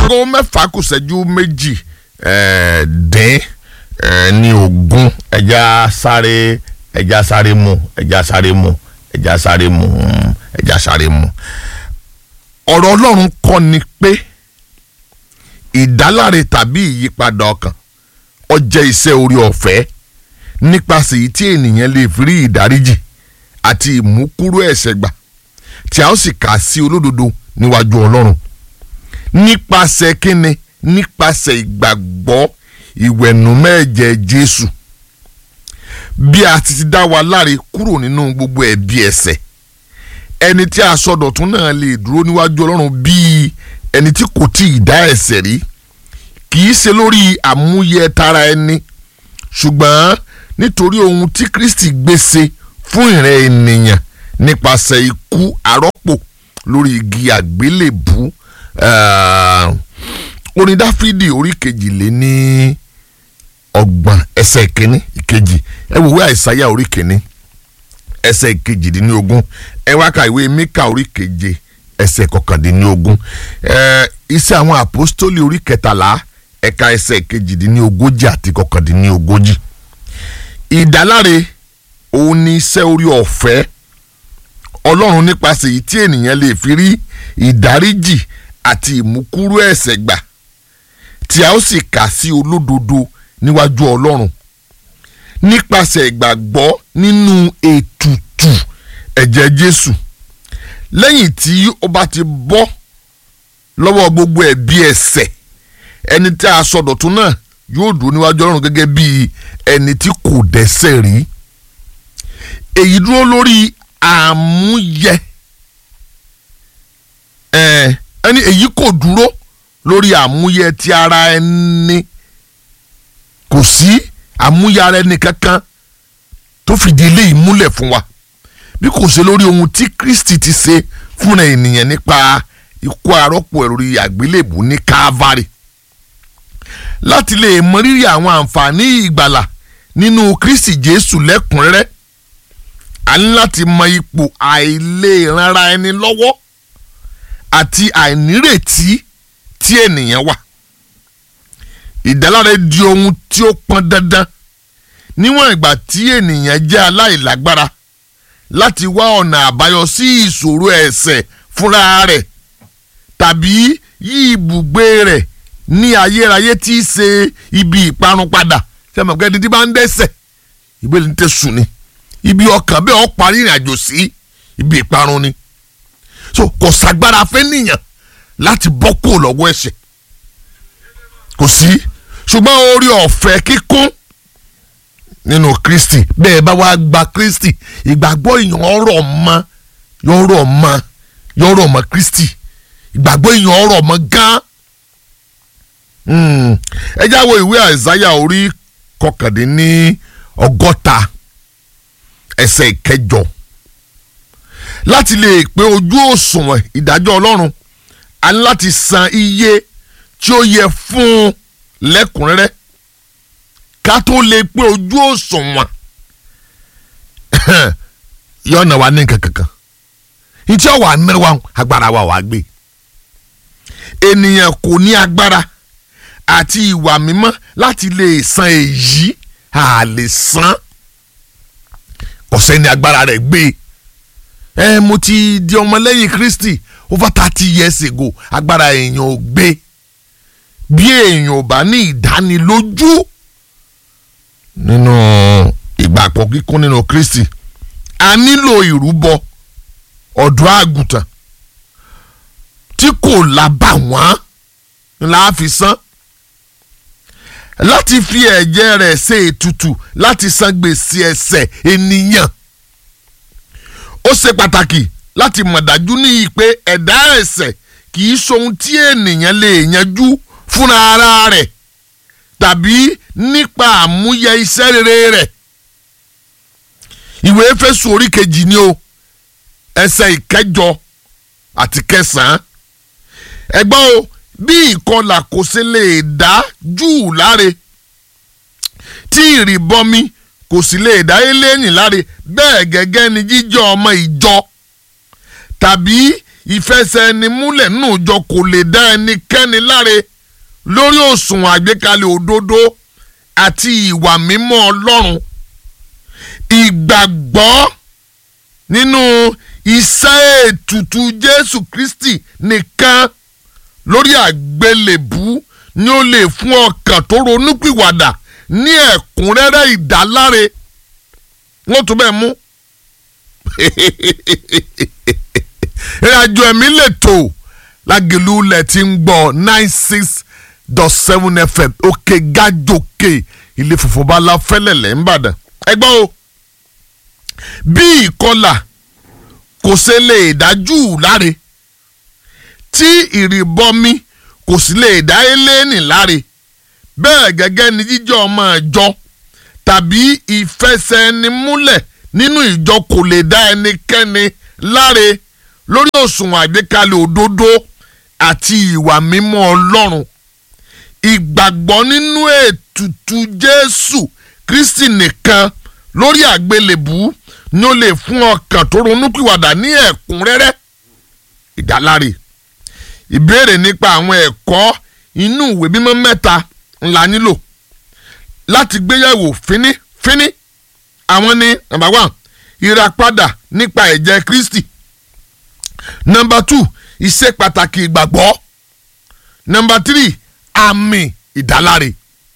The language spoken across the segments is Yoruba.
aago mẹ́fà kù ṣẹ́jú méjì eh, dín eh, ní ogún ẹja sáré ẹja sáré mu ẹja sáré mu ẹja sáré mu mm, ẹja sáré mu. ọ̀rọ̀ ọlọ́run kọ́ ni pé ìdáláre tàbí ìyípadà ọkàn ó jẹ́ iṣẹ́ orí ọ̀fẹ́ nípasẹ̀ èyí tí ènìyàn lè fi rí ìdáríjì àti ìmúkúrò ẹ̀ṣẹ̀ gbà tí a ó sì kà sí olódodo níwájú ọlọ́run nípasẹ̀ kíni nípasẹ̀ ìgbàgbọ́ ìwẹ̀nùmẹ́ẹ̀jẹ̀ jésù bí a ti ti dá wa láre kúrò nínú gbogbo ẹ̀bi ẹ̀ṣẹ̀ ẹni tí a sọdọ̀tún náà lè dúró níwájú ọlọ́run bíi ẹni tí kò tí ì dá ẹ̀ṣẹ̀ rí kì í ṣe lórí àmúyẹ tara ẹni ṣùgbọ́n nítorí ohun tí kristi gbèsè fún ìrẹ́ ènìyàn nípasẹ̀ ikú arọ́pò lórí igi àgbélébù uh, orin dáfídì orí kejìlé ní ọgbọ̀n ẹsẹ̀ kínní ìkejì ẹ wò wí àìsáyà orí kínní ẹsẹ̀ kejìdínlógún ẹ wá ka ìwé míkà orí keje ẹsẹ̀ kọkàndínlógún ẹ iṣẹ́ àwọn àpọ́stólì orí kẹtàlá ẹ̀ka ẹsẹ̀ kejìdínlógójì àti kọkàndínlógójì ìdáláre òun ni iṣẹ́ orí ọ̀fẹ́ ọlọ́run nípasẹ̀ èyí tí ènìyàn lè fi rí ìdáríjì àti ìmúkúrú ẹ̀ṣẹ̀ gbà tí a ó sì kà sí olódodo níwájú ọlọ́run nípasẹ̀ ìgbàgbọ́ nínú ètùtù ẹ̀jẹ̀ jésù lẹ́yìn tí ó bá ti bọ́ lọ́wọ́ gbogbo ẹ̀bi ẹ̀ṣẹ̀ ẹni tí a sọdọ̀tún náà yóò dúró níwájú ọlọ́run gẹ́gẹ́ bí ẹni tí kò dẹ́ṣẹ̀ rí èyí dúró lórí àmúyẹ ẹ ẹni èyí kò dúró lórí àmúyẹ ti ara ẹni kò sí àmúyẹ ara ẹni kankan tó fìdí eléyìí múlẹ̀ fún wa bí kò ṣe lórí ohun tí Kristi ti ṣe fúnra ènìyàn nípa ikú arọ́pò lórí àgbélébù ní Calvary láti lè mọ rírì àwọn àǹfààní ìgbàlà nínú Kristi Jésù lẹ́kùnrẹ́rẹ́ a ní láti mọ ipò àìlèranra ẹni lọ́wọ́ àti àìnírètí tí ènìyàn wà ìdáláre di ohun tí ó pọn dandan níwọ̀n ìgbà tí ènìyàn jẹ́ aláìlágbára láti wá ọ̀nà àbáyọ sí ìṣòro ẹ̀ṣẹ̀ fúnra rẹ̀ tàbí yí ibùgbé rẹ̀ ní ayérayé tí í ṣe ibi ìparun padà ṣe mọ̀ pé ẹni tí bá ń dẹ́ṣẹ̀ ìgbélé ní tẹ̀sùn ni ibi ọkàn bẹ́ẹ̀ ọ parí ìrìn àjò sí ibi ìparun ni so kò sàgbára fẹ́ nìyàn láti bọ́ kúrò lọ́wọ́ ẹ̀ṣẹ̀ kò sí ṣùgbọ́n orí ọ̀fẹ́ kíkún nínú Kristi bẹ́ẹ̀ bá wá gba Kristi ìgbàgbọ́ èèyàn ọ̀rọ̀ mọ́ yọ̀rọ̀ mọ́ yọ̀rọ̀ mọ́ Kristi ìgbàgbọ́ èèyàn ọ̀rọ̀ mọ́ gan ẹ jáwọ́ ìwé Àìsáyà orí kọkàndínní ọgọ́ta ẹsẹ̀ ìkẹjọ láti lè pé ojú òṣùwọ̀n ìdájọ́ ọlọ́run a ní láti san iye tí ó yẹ fún un lẹ́kùnrẹ́rẹ́ ká tó lè pé ojú òṣùwọ̀n yọ̀nà wa ní nǹkan kankan ntí ọ̀wà mẹ́wàá agbára wa wà gbé ènìyàn kò ní agbára àti ìwà mímọ́ láti lè san èyí a lè san ọ̀sẹ̀ ní agbára rẹ̀ gbé ẹ mo ti di ọmọlẹ́yìn Kristi over thirty years ago agbára èèyàn ò gbé bí èèyàn ò bá ní ìdánilójú nínú ìgbàpọ̀ kíkún nínú Kristi a nílò ìrúbọ ọ̀dọ́ àgùntàn tí kò lábàwọ́n ńlá fi san láti fi ẹ̀jẹ̀ rẹ̀ ṣe ètùtù láti san gbèsè ẹ̀ṣẹ̀ ènìyàn. ó ṣe pàtàkì láti mọ̀ dájú ní pé ẹ̀dá ẹ̀ṣẹ̀ kì í ṣohun tí ènìyàn lè yanjú fúnra ara rẹ̀ tàbí nípa àmúyẹ iṣẹ́ rere rẹ̀. ìwé Éfésù orí kejì ni o ẹsẹ̀ ìkẹjọ àti kẹsàn-án. ẹgbọ́n o bí ìkọlà kò ṣe lè dá júù láre tí ìrìbọmi kò sì lè dá eléyìn láre bẹ́ẹ̀ gẹ́gẹ́ ni jíjọ́ ọmọ ìjọ tàbí ìfẹsẹ̀ẹnimúlẹ̀ nínú ìjọ kò lè dá ẹnikẹ́ni láre lórí òṣùwọ̀n àgbékalẹ̀ òdodo àti ìwà mímọ́ ọlọ́run ìgbàgbọ́ nínú iṣẹ́ ètùtù jésù kristi nìkan lórí àgbélébú ni ó lè fún ọkàn tó ronúpìwàdà ní ẹ̀kúnrẹ́rẹ́ ìdáláre wọ́n tún bẹ́ẹ̀ mú ìrìnàjò ẹ̀mí lè tò lágẹ̀lú lẹ̀ tí ń gbọ́ nine six dot seven fm òkè gájòkè ilé funfun bá la fẹ́lẹ̀lẹ̀ ńbàdàn ẹ gbọ́ o bí ìkọlà kò ṣe lè dájú láre tí ìrìbọmi kò sì lè dá eléènì láre bẹ́ẹ̀ gẹ́gẹ́ ni jíjọ́ ọmọ ìjọ tàbí ìfẹsẹ̀ẹnimúlẹ̀ nínú ìjọ kò lè dá ẹnikẹ́ni láre lórí òṣùwọ̀n àgbékalẹ̀ òdodo àti ìwà mímọ́ ọlọ́run ìgbàgbọ́ nínú ètùtù jésù kristi nìkan lórí àgbélébù ni ó lè fún ọkàn tó ronúpìwàdà ní ẹ̀kúnrẹ́rẹ́ ìdáláre ìbéèrè nípa àwọn ẹ̀kọ́ inú ìwé mímọ́ mẹ́ta ńlá nílò láti gbéyẹ̀wò fínífíní àwọn ní number one ìràpadà nípa ẹ̀jẹ̀ kristi number two ìṣe pàtàkì ìgbàgbọ́ number three àmì ìdáláre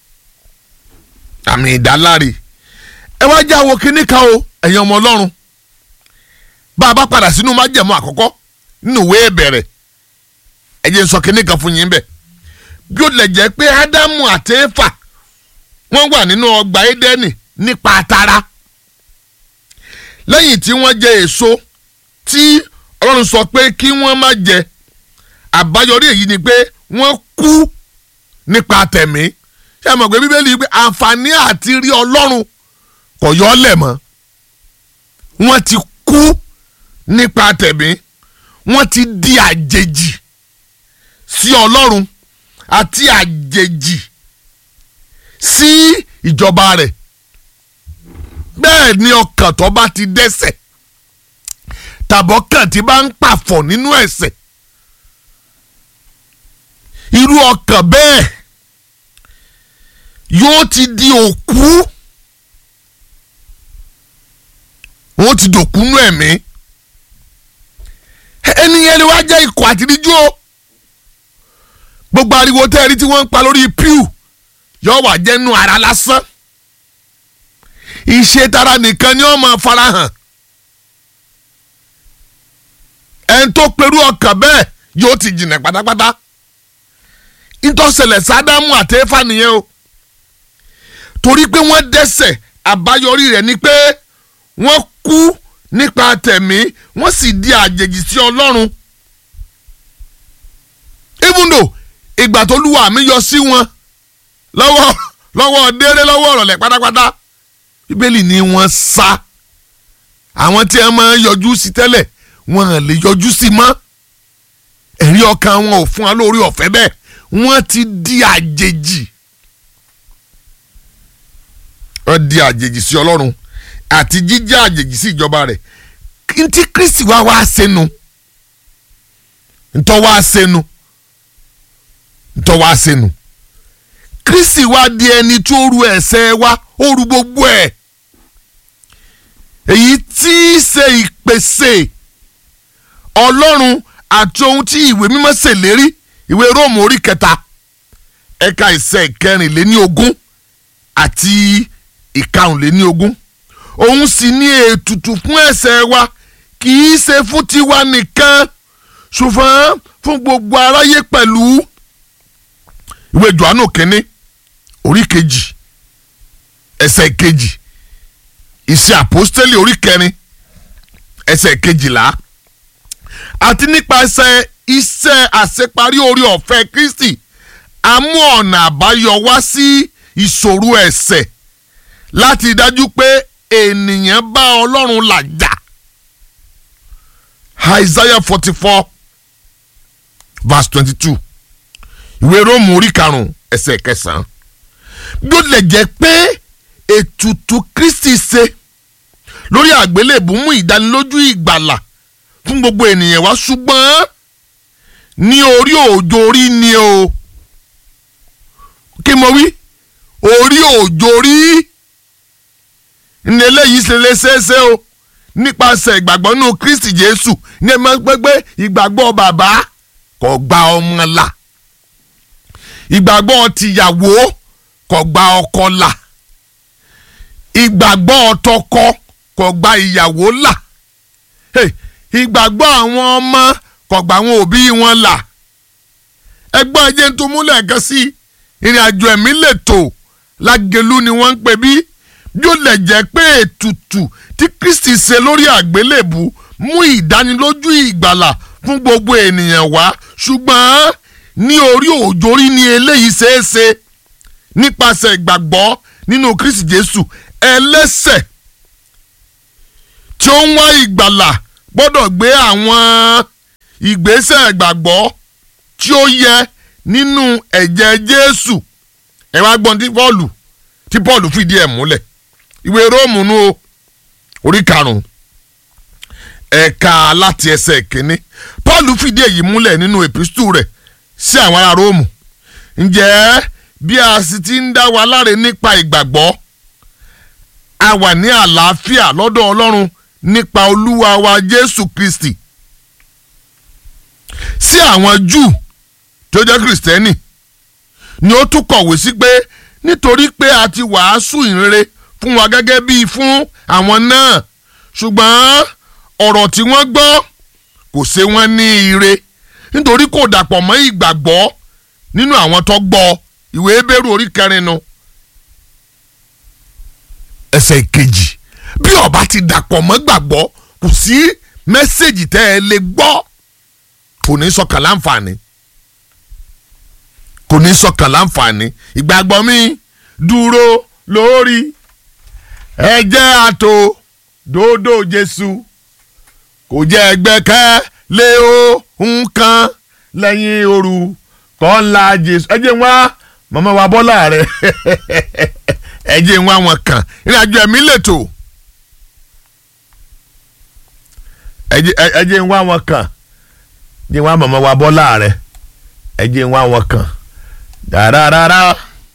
àmì ìdáláre ẹ wá jẹ́ àwo kínní kan o ẹ̀yin ọmọ ọlọ́run bá a bá padà sínú májẹ̀mú àkọ́kọ́ nínú ìwé ìbẹ̀rẹ̀ ẹ jẹ́ n sọ kínní kan fún yín bẹ́ẹ̀ bí ó lè jẹ́ pé ádámù àti éfà wọ́n wà nínú ọgbà édẹ́nì nípa tara lẹ́yìn tí wọ́n jẹ èso tí ọlọ́run sọ pé kí wọ́n má jẹ àbáyọrí èyí ni pé wọ́n kú nípa tẹ̀mí ṣé ẹ mọ̀ pé bíbélì pé àǹfààní àti rí ọlọ́run kò yọ ọ́ lẹ̀ mọ́ wọ́n ti kú nípa tẹ̀mí wọ́n ti di àjèjì sí ọlọ́run àti àjèjì sí ìjọba rẹ̀ bẹ́ẹ̀ ni ọkàn tó bá ti dẹ́ṣẹ̀ tàbọ̀kàn tí bá ń pàfọ̀ nínú ẹ̀ṣẹ̀ irú ọkàn bẹ́ẹ̀ yóò ti di òkú wọ́n ti dòkú nú ẹ̀mí ẹnìyẹn ni wàá jẹ́ ikọ̀ àtìríjú o gbogbo ariwo tẹ́ẹ̀rí tí wọ́n ń pa lórí pew yóò wà jẹ́nu ara lásán ìṣe tara nìkan ni wọ́n máa farahàn ẹni tó perú ọkàn bẹ́ẹ̀ yóò ti jìnà pátápátá ìtọ́sẹ̀lẹ̀ sádámù àti éfà nìyẹn o torí pé wọ́n dẹ́ṣẹ̀ àbáyọrí rẹ̀ ni pé wọ́n kú nípa tẹ̀mí wọ́n sì di àjèjì sí ọlọ́run even though ìgbà tó lúwa mi yọ sí wọn lọ́wọ́ lọ́wọ́ déré lọ́wọ́ ọ̀rọ̀lẹ̀ pátápátá bíbélì ni wọ́n sá àwọn tí ẹ máa ń yọjú sí tẹ́lẹ̀ wọn lè yọjú sí mọ́ ẹ̀rí ọkàn wọn ò fún wa lórí ọ̀fẹ́ bẹ́ẹ̀ wọ́n ti di àjèjì wọ́n di àjèjì sí ọlọ́run àti jíjẹ́ àjèjì sí ìjọba rẹ̀ ntí kristi wá wá sẹ́nu ntọ́ wá sẹ́nu ntọ́ wá sẹ́nu kristi wá di ẹni tó ru ẹ̀ṣẹ̀ wa ó ru gbogbo ẹ̀ èyí tí í ṣe ìpèsè ọlọ́run àti ohun tí ìwé mímọ́ ṣèlérí ìwé róòmù orí kẹta ẹ̀ka ìṣe ìkẹrìnléní ogún àti ìkarùnléní ogún òun sì ní ètùtù fún ẹ̀ṣẹ̀ wa kì í ṣe fún tiwa nìkan ṣùgbọ́n fún gbogbo aráyé pẹ̀lú ìwé johannu kínní orí kejì ẹsẹ̀ kejì ìṣe àpọ́stélì orí kẹrin ẹsẹ̀ kejìlá àti nípasẹ̀ iṣẹ́ àṣeparí orí ọ̀fẹ́ Kristi a mú ọ̀nà àbáyọ wá sí ìṣòro ẹ̀ṣẹ̀ láti dájú pé ènìyàn bá Ọlọ́run làjà Isaiah forty four verse twenty two ìwé Róòmù orí karùn-ún ẹsẹ̀ kẹsàn-án bí ó lè jẹ́ pé ètùtù Kristi ṣe lórí àgbélébù mú ìdánilójú ìgbàlà fún gbogbo ènìyàn wá ṣùgbọ́n ní orí òjòrí ni o kí mo wí orí òjòrí ní eléyìí ṣe lè ṣeéṣe o nípasẹ̀ ìgbàgbọ́ nínú Kristi Jésù ní ẹ máa gbẹ́gbẹ́ ìgbàgbọ́ bàbá kò gba ọmọ là ìgbàgbọ́ tìyàwó kò gba ọkọ là ìgbàgbọ́ tọkọ kò gba ìyàwó là Hey, ìgbàgbọ́ àwọn ọmọ kò gba àwọn òbí wọn là ẹgbọ́n ẹjẹ́ tó múlẹ̀ kan sí ìrìn àjò ẹ̀mí lè tò lágẹ̀lú ni wọ́n ń pè bí yóò lè jẹ́ pé ètùtù tí Kristi ṣe lórí àgbélébù mú ìdánilójú ìgbàlà fún gbogbo ènìyàn wá ṣùgbọ́n ní orí òjòrí ni eléyìí ṣeé ṣe nípasẹ̀ ìgbàgbọ́ nínú Kristi Jésù ẹlẹ́ṣẹ̀ tí ó ń wá ìgbàlà gbọ́dọ̀ gbé àwọn ìgbésẹ̀ ìgbàgbọ́ tí ó yẹ nínú ẹ̀jẹ̀ Jésù ẹ wá gbọ́n tí Pọ́ọ̀lù tí Pọ́ọ̀lù fìdí ẹ̀ múlẹ̀ ìwé Róòmù nù o orí karùn-ún ẹ̀ka láti ẹsẹ̀ kínní Pọ́ọ̀lù fìdí èyí múlẹ̀ nínú èpìstù rẹ̀ sí àwọn ará Róòmù ǹjẹ́ bí a sì ti ń dá wa láre nípa ìgbàgbọ́ a wà ní àlàáfíà lọ́dọ̀ Ọlọ́run nípa Olúwa wa Jésù Kristi sí àwọn Júù tó jẹ́ Kristẹni ni ó tún kọ̀wé sí pé nítorí pé a ti wàásù ìrere fún wa gẹ́gẹ́ bíi fún àwọn náà ṣùgbọ́n ọ̀rọ̀ tí wọ́n gbọ́ kò ṣe wọ́n ní ire nítorí kò dàpọ̀ mọ́ ìgbàgbọ́ nínú àwọn tó gbọ́ ìwé Hébérù orí kẹrin nu ẹsẹ̀ kejì bí ó bá ti dàpọ̀ mọ́ gbàgbọ́ kò sí mẹ́sẹ̀gì tẹ́ ẹ lè gbọ́ kò ní sọkàn láǹfààní kò ní sọkàn láǹfààní ìgbàgbọ́ mi dúró lórí ẹ̀jẹ̀ àtò dòdò Jésù kò jẹ́ ẹgbẹ́kẹ́ lé o nǹkan lẹ́yìn òru kọ́ńlá Jésù ẹ jẹ́ wá màmá wa bọ́lá rẹ̀ ẹ jẹ́ wá wọn kàn ìrìnàjò ẹ̀mí lètò ẹ jẹ́ wá wọn kàn jẹ́ wá màmá wa bọ́lá rẹ̀ ẹ jẹ́ wá wọn kàn dáradára.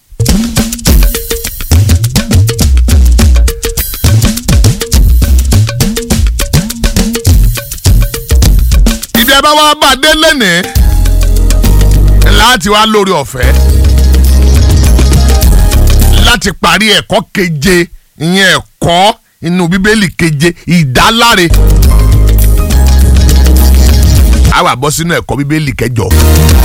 ìdí ẹ bá wá bá dé lẹ́nìí láti wá lórí ọ̀fẹ́ láti parí ẹ̀kọ́ keje ìyẹn ẹ̀kọ́ inú bíbélì keje ìdáláre a wá bọ́ sínú ẹ̀kọ́ bíbélì kẹjọ.